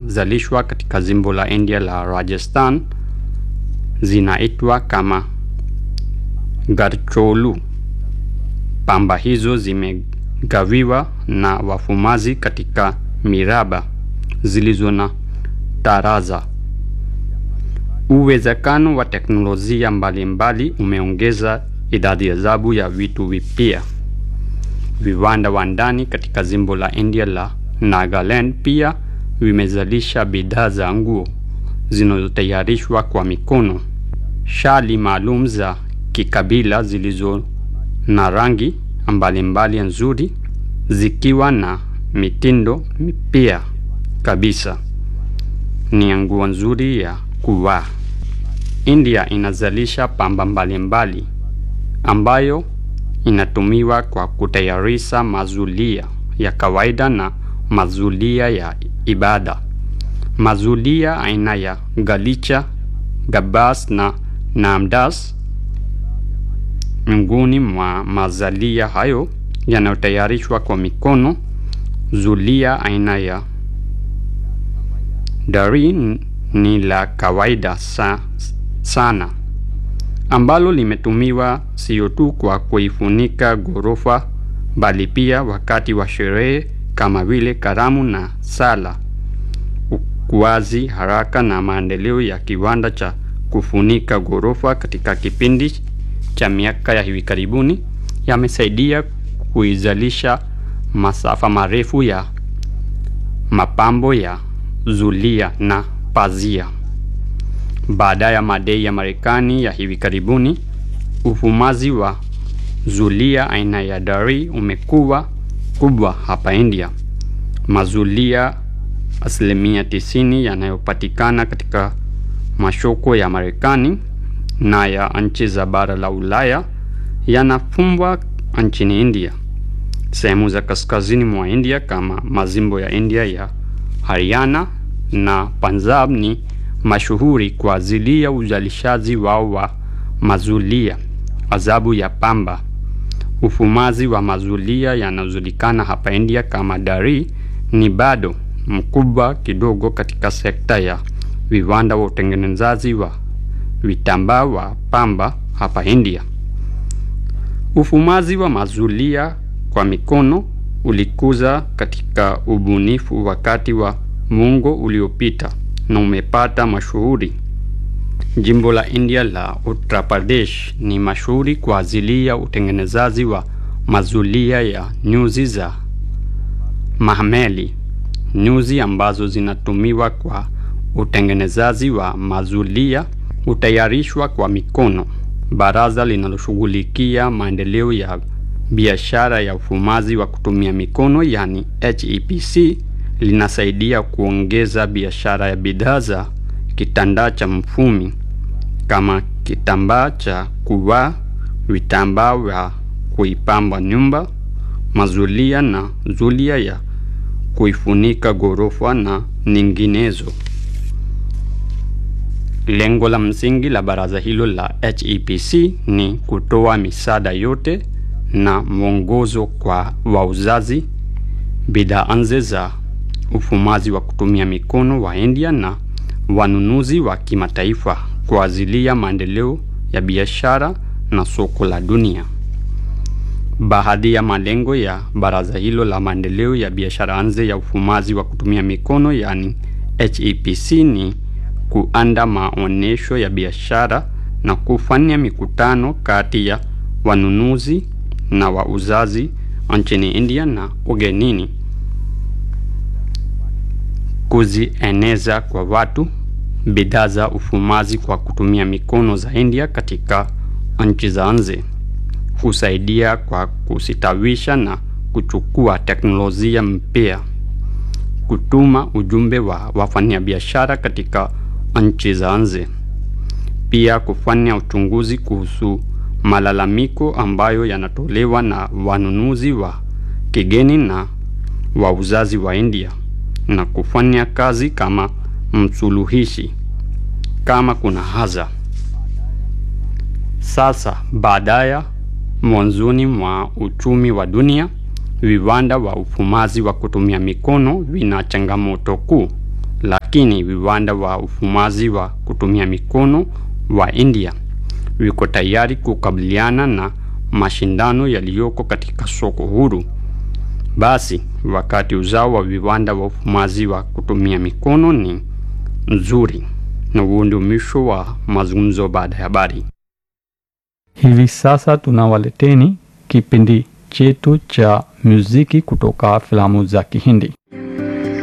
zinazalishwa katika jimbo la India la Rajasthan zinaitwa kama garcholu. Pamba hizo zimegawiwa na wafumazi katika miraba zilizo na taraza. Uwezekano wa teknolojia mbalimbali umeongeza idadi ajabu ya vitu vipya. Viwanda wa ndani katika jimbo la India la Nagaland pia vimezalisha bidhaa za nguo zinazotayarishwa kwa mikono, shali maalum za kikabila zilizo na rangi mbalimbali nzuri, zikiwa na mitindo mipya kabisa. Ni nguo nzuri ya kuvaa. India inazalisha pamba mbalimbali ambayo inatumiwa kwa kutayarisha mazulia ya kawaida na mazulia ya ibada. Mazulia aina ya galicha, gabas na namdas miongoni mwa mazalia hayo yanayotayarishwa kwa mikono. Zulia aina ya dari ni la kawaida sa, sana ambalo limetumiwa sio tu kwa kuifunika ghorofa bali pia wakati wa sherehe kama vile karamu na sala. Ukuaji haraka na maendeleo ya kiwanda cha kufunika ghorofa katika kipindi cha miaka ya hivi karibuni yamesaidia kuizalisha masafa marefu ya mapambo ya zulia na pazia. Baada ya madai ya Marekani ya hivi karibuni, ufumaji wa zulia aina ya dari umekuwa kubwa hapa India. Mazulia asilimia tisini yanayopatikana katika masoko ya Marekani na ya nchi za bara la Ulaya yanafumbwa nchini India. Sehemu za kaskazini mwa India kama majimbo ya India ya Haryana na Punjab ni mashuhuri kwa ajili ya uzalishaji wao wa mazulia ajabu ya pamba. Ufumaji wa mazulia yanayojulikana hapa India kama dari ni bado mkubwa kidogo katika sekta ya viwanda wa utengenezaji wa vitambaa wa pamba hapa India. Ufumaji wa mazulia kwa mikono ulikuza katika ubunifu wakati wa muongo uliopita na umepata mashuhuri. Jimbo la India la Uttar Pradesh ni mashuhuri kwa ajili ya utengenezaji wa mazulia ya nyuzi za mahmeli, nyuzi ambazo zinatumiwa kwa utengenezaji wa mazulia hutayarishwa kwa mikono. Baraza linaloshughulikia maendeleo ya biashara ya ufumaji wa kutumia mikono yani HEPC linasaidia kuongeza biashara ya bidhaa za kitambaa cha mfumi kama kitambaa cha kuvaa, vitambaa vya kuipamba nyumba, mazulia na zulia ya kuifunika ghorofa na nyinginezo. Lengo la msingi la baraza hilo la HEPC ni kutoa misaada yote na mwongozo kwa wauzaji bidhaa nje za ufumaji wa kutumia mikono wa India na wanunuzi wa kimataifa kwa ajili ya maendeleo ya biashara na soko la dunia. Baadhi ya malengo ya baraza hilo la maendeleo ya biashara nje ya ufumaji wa kutumia mikono yani HEPC ni kuanda maonyesho ya biashara na kufanya mikutano kati ya wanunuzi na wauzaji nchini India na ugenini, kuzieneza kwa watu bidhaa za ufumaji kwa kutumia mikono za India katika nchi za nje, husaidia kwa kusitawisha na kuchukua teknolojia mpya, kutuma ujumbe wa wafanyabiashara katika nchi za nje, pia kufanya uchunguzi kuhusu malalamiko ambayo yanatolewa na wanunuzi wa kigeni na wauzaji wa India na kufanya kazi kama msuluhishi kama kuna haja. Sasa baadaye, mwanzoni mwa uchumi wa dunia, viwanda wa ufumaji wa kutumia mikono vina changamoto kuu, lakini lakini viwanda wa ufumaji wa kutumia mikono wa India viko tayari kukabiliana na mashindano yaliyoko katika soko huru. Basi wakati uzao wa viwanda wa ufumaji wa kutumia mikono ni nzuri, na huo ndio mwisho wa mazungumzo baada ya habari. Hivi sasa tunawaleteni kipindi chetu cha muziki kutoka filamu za Kihindi.